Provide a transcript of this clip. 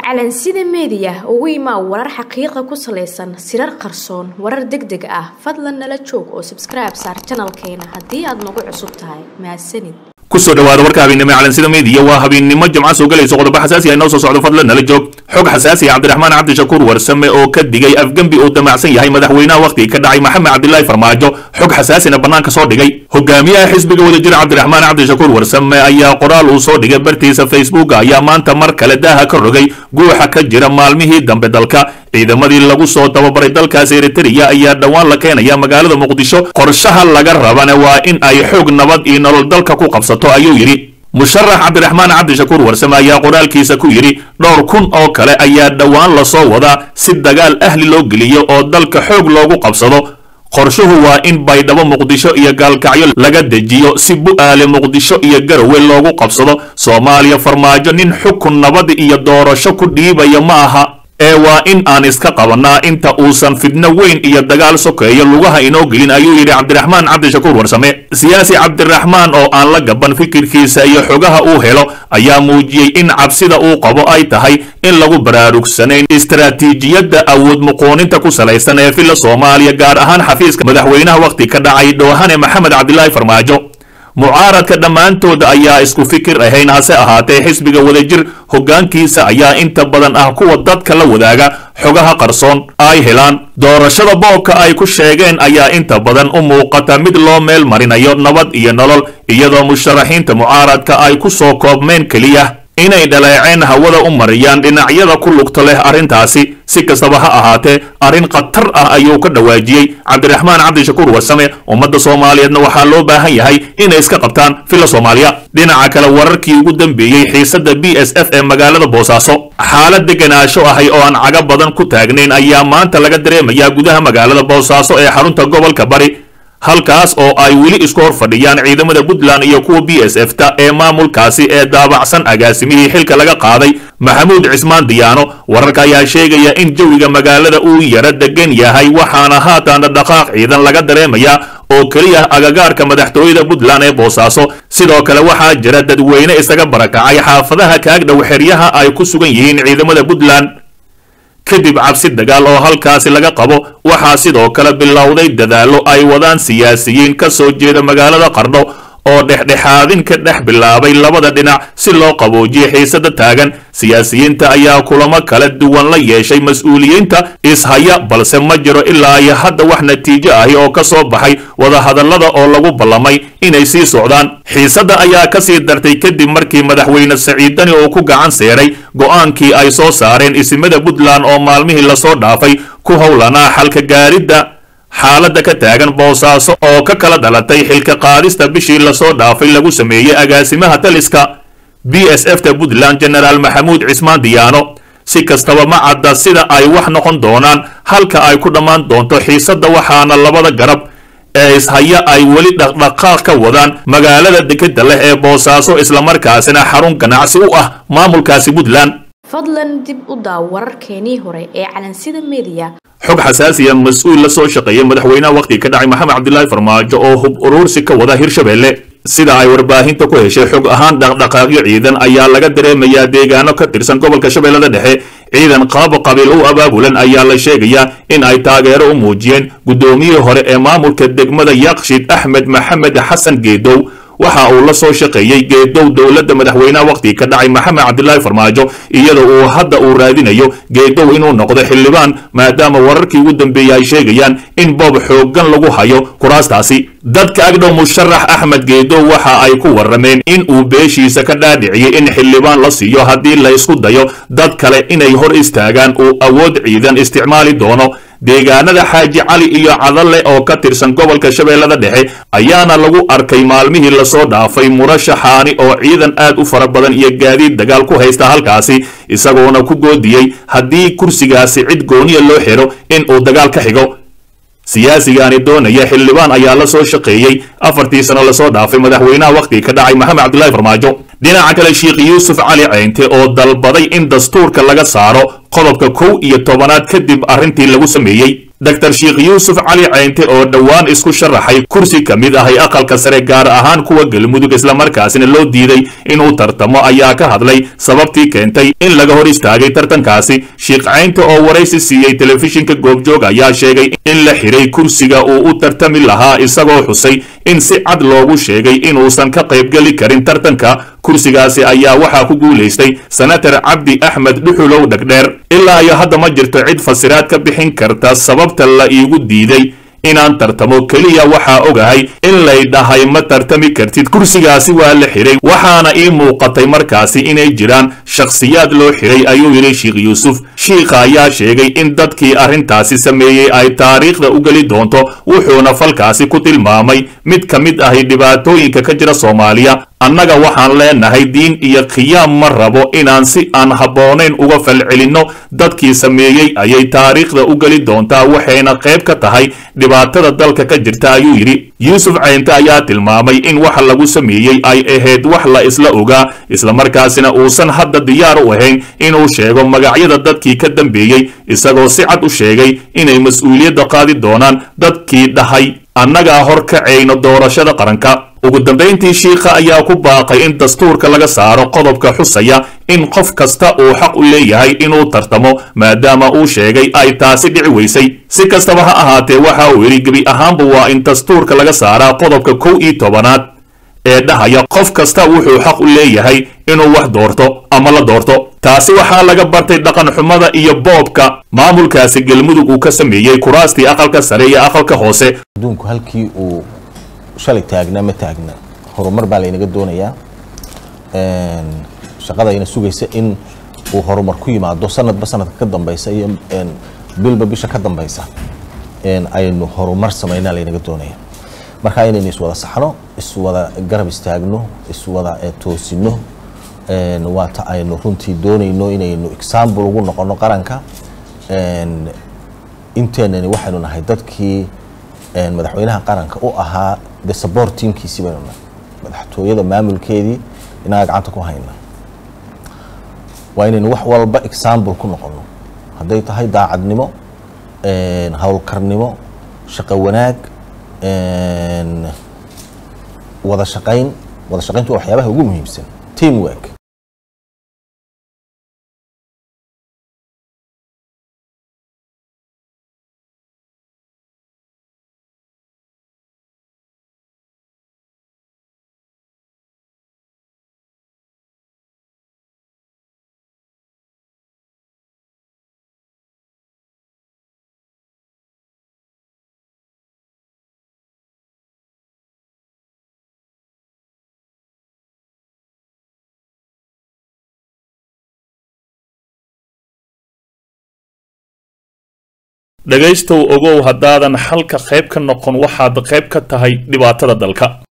calansida meediya ugu imaa warar xaqiiqa ku salaysan sirar qarsoon warar deg deg ah fadlan nala joog oo sabskribe saar janalkeena haddii aad nagu cusub tahay mahadsanid kusoo dhawaada warka habeennimo calansida meediya waa habeennimo jimca soo galayso qodobo xasaasi ah inoo soo socdo fadlan nala joog xog xasaasi ah cabdiraxmaan cabdishakuur warsame oo ka digay afgembi uu damacsan yahay madaxweynaha wakhtiga ka dhacay maxamed cabdilaahi farmaajo xog xasaasina bannaanka soo dhigay hogaamiyaha xisbiga wadajir cabdiraxmaan cabdishakuur warsame ayaa qoraal uu soo dhigay bartiisa facebook ayaa maanta mar kale daaha ka rogay guuxa ka jira maalmihii dambe dalka ciidamadii lagu soo tababaray dalkaas eritrea ayaa dhowaan la keenaya magaalada muqdisho qorshaha laga rabana waa in ay xoog nabad iyo nolol dalka ku qabsato ayuu yidhi musharax cabdiraxmaan cabdishakuur warsame ayaa qoraalkiisa ku yidhi dhowr kun oo kale ayaa dhowaan lasoo wadaa si dagaal ahli loo geliyo oo dalka xoog loogu qabsado qorshuhu waa in baydhabo muqdisho iyo gaalkacyo laga dejiyo si bu'aale muqdisho iyo garowe loogu qabsado soomaaliya farmaajo nin xukun nabad iyo doorasho ku dhiibaya ma aha ee waa in aan iska qabanaa inta uusan fidno weyn iyo dagaal sokeeyo lugaha inoo gelin ayuu yidhi cabdiraxmaan cabdishakuur warsame siyaasi cabdiraxmaan oo aan la gaban fikirkiisa iyo xogaha uu helo ayaa muujiyey in cabsida uu qabo ay tahay in lagu baraarugsanayn istaraatiijiyadda awood muquuninta ku salaysan ee filla soomaaliya gaar ahaan xafiiska madaxweynaha wakhti ka dhacay dhowhane maxamed cabdilaahi farmaajo mucaaradka dhammaantooda ayaa isku fikir ahayn hase ahaatee xisbiga wadajir hoggaankiisa ayaa inta badan ah kuwa dadka la wadaaga xogaha qarsoon ay helaan doorashada boobka ay ku sheegeen ayaa inta badan u muuqata mid loo meel marinayo nabad iyo nolol iyadoo musharaxiinta mucaaradka ay ku soo koobmeen keliya inay dhaleeceen hawada u mariyaan dhinacyada ku lugta leh arrintaasi si kastaba ha ahaatee arrin khatar ah ayuu ka dhawaajiyey cabdiraxmaan cabdishakuur warsame ummadda soomaaliyeedna waxaa loo baahan yahay inay iska qabtaan filla soomaaliya dhinaca kale wararkii ugu dambeeyey xiisadda b s f ee magaalada boosaaso xaalad deganaansho ahay oo aan caga badan ku taagnayn ayaa maanta laga dareemayaa gudaha magaalada boosaaso ee xarunta gobolka bari halkaas oo ay weli isku hor fadhiyaan ciidamada puntland iyo kuwa b s f ta ee maamulkaasi ee daabacsan agaasimihii xilka laga qaaday maxamuud cismaan diyaano wararka ayaa sheegaya in jawiga magaalada uu yara degan yahay waxaana haatan dhaqaaq ciidan laga dareemayaa oo keliya agagaarka madaxtooyada puntland ee boosaaso sidoo kale waxaa jira dadweyne isaga barakacay xaafadaha kaagdhow xeryaha ay ku sugan yihiin ciidamada puntland kadib cabsi dagaal oo halkaasi laga qabo waxaa sidoo kale bilowday dadaallo ay wadaan siyaasiyiin ka soo jeeda magaalada qardho oo dhexdhexaadin ka dhex bilaabay labada dhinac si loo qaboojiyo xiisada taagan siyaasiyiinta ayaa kulamo kala duwan la yeeshay mas-uuliyiinta ishaya balse ma jiro ilaa iyo hadda wax natiijo ahi oo ka soo baxay wadahadallada oo lagu ballamay inay sii socdaan xiisadda ayaa ka sii dartay kadib markii madaxweyne saciidani uu ku gacan seeray go'aankii ay soo saareen isimada puntland oo maalmihii lasoo dhaafay ku howlanaa xalka gaaridda xaaladda ka taagan boosaaso oo ka kala dhalatay xilka qaadista bishii lasoo dhaafay lagu sameeyey agaasimaha taliska b s f ta puntland genaraal maxamuud cismaan diyaano si kastaba ma cadda sida ay wax noqon doonaan halka ay ku dhammaan doonto xiisadda waxaana labada garab ee ishaya ay weli dhaqdhaqaaq ka wadaan magaalada dekeda leh ee boosaaso islamarkaasina xarun ganacsi u ah maamulkaasi puntland fadlan dib u daaw wararkeenii hore ee calansida meediya xog xasaasiya mas-uul la soo shaqeeyay madaxweynaha wakhtiga ka dhacay maxamed cabdilaahi farmaajo oo hub uruursi ka wada hirshabelle sida ay warbaahinta ku heshay xog ahaan dhaqdhaqaaqyo ciidan ayaa laga dareemayaa deegaano ka tirsan gobolka shabeellada dhexe ciidan qaabo qabiil u abaabulan ayaa la sheegayaa in ay taageero u muujiyeen guddoomiyihii hore ee maamulka degmada yaqshid axmed maxamed xasan geedow waxa uu la soo shaqeeyey geedow dowladda madaxweynaha wakhtiga ka dhacay maxamed cabdilaahi farmaajo iyadoo uu hadda uu raadinayo geedow inuu noqdo xildhibaan maadaama wararkii ugu dambeeyey ay sheegayaan in boob xooggan lagu hayo kuraastaasi dadka agdhow musharax axmed geedow waxa ay ku warrameen in uu beeshiisa ka dhaadhiciyey in xildhibaan la siiyo haddii la isku dayo dad kale inay hor istaagaan uu awood ciidan isticmaali doono deegaanada xaaji cali iyo cadalle oo ka tirsan gobolka shabeellada dhexe ayaana lagu arkay maalmihii lasoo dhaafay murashaxaani oo ciidan aad u fara badan iyo gaadiid dagaal ku haysta halkaasi isagoona ku goodiyey haddii kursigaasi cid gooniya loo xiro in uu dagaal ka xigo siyaasigaani doonaya xildhibaan ayaa la soo shaqeeyey afartii sano lasoo dhaafay madaxweynaha wakhtiga ka dhacay maxamed cabdilaahi farmaajo dhinaca kale sheekh yuusuf cali ceynte oo dalbaday in dastuurka laga saaro qodobka kow iyo tobanaad kadib arrintii lagu sameeyey dr sheekh yuusuf cali ceynte oo dhowaan isku sharaxay kursi ka mid ahay aqalka sare gaar ahaan kuwa galmudug islamarkaasina loo diiday inuu tartamo ayaa ka hadlay sababtii keentay in laga hor istaagay tartankaasi sheekh ceynte oo waraysi siiyey telefishinka goobjoog ayaa sheegay in la xiray kursiga uu u tartami lahaa isagoo xusay in si cad loogu sheegay inuusan ka qaybgeli karin tartanka kursigaasi ayaa waxaa ku guulaystay senatar cabdi axmed dhuxulow dhegdheer ilaa iyo hadda ma jirto cid fasiraad ka bixin karta sababta la iigu diiday inaan tartamo keliya waxaa ogahay in lay dhahay ma tartami kartid kursigaasi waa la xiray waxaana ii muuqatay markaasi inay jiraan shakhsiyaad loo xiray ayuu yidhi sheekh yuusuf shiikha ayaa sheegay in dadkii arrintaasi sameeyey ay taariikhda u geli doonto wuxuuna falkaasi ku tilmaamay mid ka mid ahi dhibaatooyinka ka jira soomaaliya annaga waxaan leenahay diin iyo khiyaam ma rabo inaan si aan habboonayn uga falcelinno dadkii sameeyey ayay taariikhda u geli doontaa waxayna qayb ka tahay dhibaatada dalka ka jirta ayuu yidhi yuusuf ceynte ayaa tilmaamay in waxa lagu sameeyey ay ahayd wax la isla ogaa islamarkaasina uusan hadda diyaar u ahayn inuu sheego magacyada dadkii ka dambeeyey isagoo si cad u sheegay inay mas-uuliyadda qaadi doonaan dadkii dhahay annagaa hor kacayno doorashada qaranka ugu dambayntii shiikha ayaa ku baaqay in dastuurka laga saaro qodobka xusaya in qof kasta uu xaq u leeyahay inuu tartamo maadaama uu sheegay ay taasi dhici weysay si kastaba ha ahaatee waxa uu yidhi gebi ahaanba waa in dastuurka laga saaraa qodobka kow iyo tobanaad ee dhahaya qof kasta wuxuu xaq u leeyahay inuu wax doorto ama la doorto taasi waxaa laga bartay dhaqan xumada iyo boobka maamulkaasi galmudug uu ka sameeyey kuraastii aqalka sare iyo aqalka hoose adduunku halkii uu shalay taagnaa ma taagna horumar baa laynaga doonayaa shaqadayna sugaysa in uu horumar ku yimaado sanadba sanadka ka dambeysa iyo bilba bisha ka dambeysa aynu horumar samaynaa laynaga doonaya marka inaynu iswada saxno iswada garab istaagno iswada toosino waata aynu runtii doonayno inaynu example ugu noqono qaranka inteenani waxaynu nahay dadkii madaxweynaha qaranka u ahaa de support teamkiisii baynu nahay madaxtooyada maamulkeedii inaga gacanta ku hayna waa inaynu wax walba example ku noqono hadday tahay daacadnimo howlkarnimo shaqo wanaag wada shaqayn wada shaqayntu waa waxyaabaha ugu muhiimsan team work dhegaystow ogow haddaadan xalka qayb ka noqon waxaad qayb ka tahay dhibaatada dalka